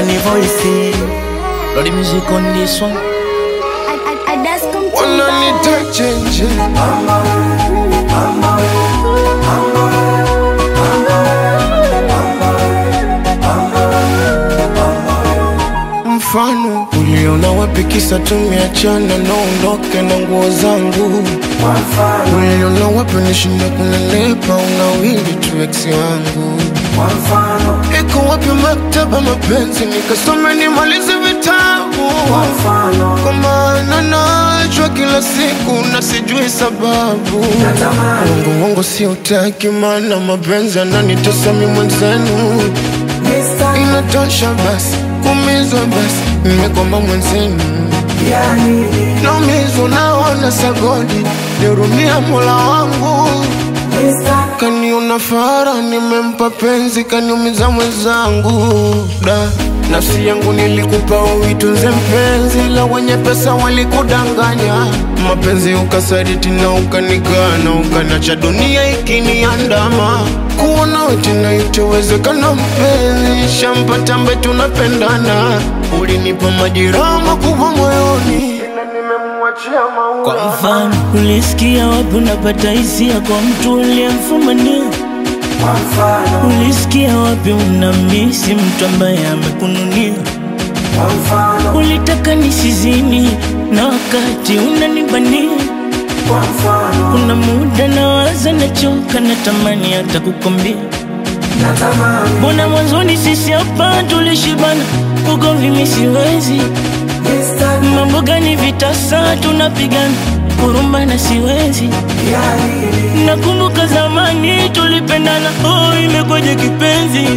Danny Voice. Lord, the music on this one. wananita chenje mfano uliona wapi kisa tumeachana naondoke na nguo zangu uliona wapi nishinda kunelepa unawili tu eksi wangu iko wapi maktaba mapenzi nikasome nimalize vitabu kwa maana nachwa kila siku na sijui sababu wangu wangu si utaki maana mapenzi ananitesa mi mwenzenu inatosha basi kumizwa basi nimekwamba mwenzenu naumizwa naona sagodi nirumia mola wangu kaniona fara nimempa penzi kaniumiza mwenzangu da nafsi yangu nilikupa uitunze mpenzi la wenye pesa walikudanganya mapenzi ukasaditi na ukanikana ukanacha dunia ikiniandama kuona wetina itowezekana mpenzi shampata mbe tunapendana ulinipa majeraha makubwa moyoni ila nimemwachia maua Kwa mfano, ulisikia wapi unapata hisia kwa mtu uliyemfumania? Ulisikia wapi unamisi mtu ambaye amekununia? Ulitaka nisizini na wakati unanibania. Kuna muda nawaza, nachoka, natamani hata kukwambia Mbona mwanzoni sisi hapa tulishibana, ugomvi mi siwezi Mambo gani vitasa tunapigana, huruma na siwezi Nakumbuka zamani tulipendana, oh imekwaje kipenzi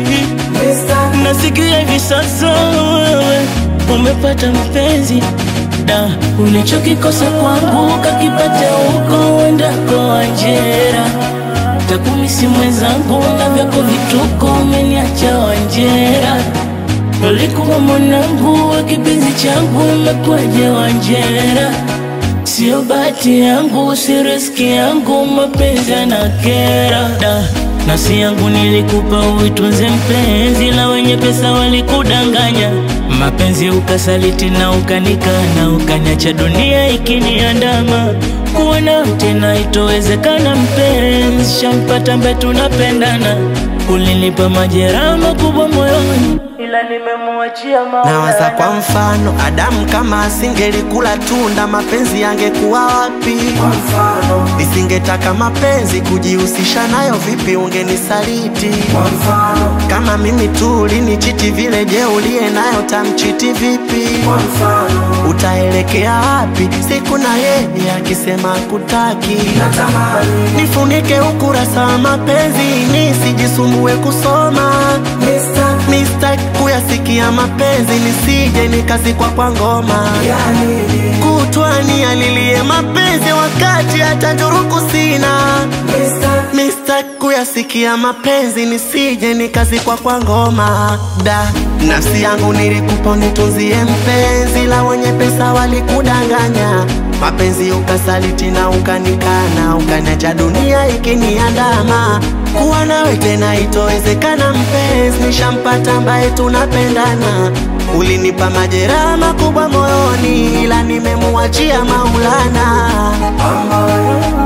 Nasikia hivi sasa wewe umepata mpenzi da ulichokikosa kwangu kakipate huko uendako Wanjera takumisi mwenzangu na vyako vituko umeniacha Wanjera ulikuwa mwanangu wa kipenzi changu umekwaje Wanjera Sio bahati yangu, si riski yangu, mapenzi yanakera da nafsi yangu nilikupa uitunze mpenzi, la wenye pesa walikudanganya, mapenzi ukasaliti na ukanikana, ukanyacha dunia ikiniandama, kuwa nawe tena itowezekana mpenzi, shampata mbe tunapendana, ulinipa majeraha makubwa moyoni, ila nimemuachia Nawaza Maulana. kwa mfano, Adamu kama asingelikula tunda, mapenzi yangekuwa wapi? Nisingetaka mapenzi kujihusisha nayo, vipi ungenisaliti? Kama mimi tu ulinichiti vile, je, uliye nayo tamchiti vipi? Utaelekea wapi siku na yeye akisema kutaki? Nifunike ukurasa wa mapenzi nisijisumbue kusoma Mistake kuyasikia mapenzi nisije nikazikwa kwa ngoma kutwani alilie mapenzi wakati hata njuruku sina Mistake kuyasikia mapenzi nisije nikazikwa kwa ngoma da nafsi yangu nilikupa nitunzie mpenzi la wenye pesa walikudanganya mapenzi ukasaliti na ukanikana ukaniacha dunia ikiniandama kuwa nawe tena itowezekana mpenzi nishampata ambaye tunapendana ulinipa majeraha makubwa moyoni ila nimemuachia maulana